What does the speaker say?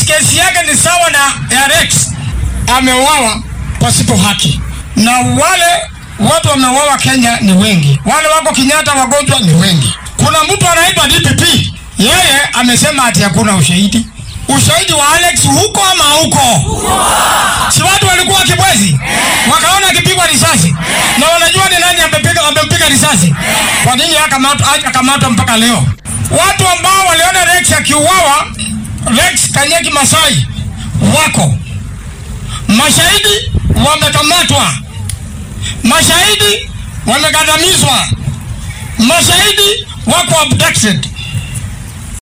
Rex kesi yake ni sawa na ya Rex, ameuawa pasipo haki, na wale watu wameuawa Kenya ni wengi, wale wako Kenyatta wagonjwa ni wengi. Kuna mtu anaitwa DPP, yeye amesema ati hakuna ushahidi. Ushahidi wa Alex huko ama huko? Si watu walikuwa Kibwezi wakaona akipigwa risasi na wanajua ni nani amepiga amempiga risasi. Kwa nini hakamatwa hajakamatwa mpaka leo? Watu ambao waliona Rex akiuawa, Rex Kanyeki Masai wako mashahidi, wamekamatwa, mashahidi wamekandamizwa, mashahidi wako abducted.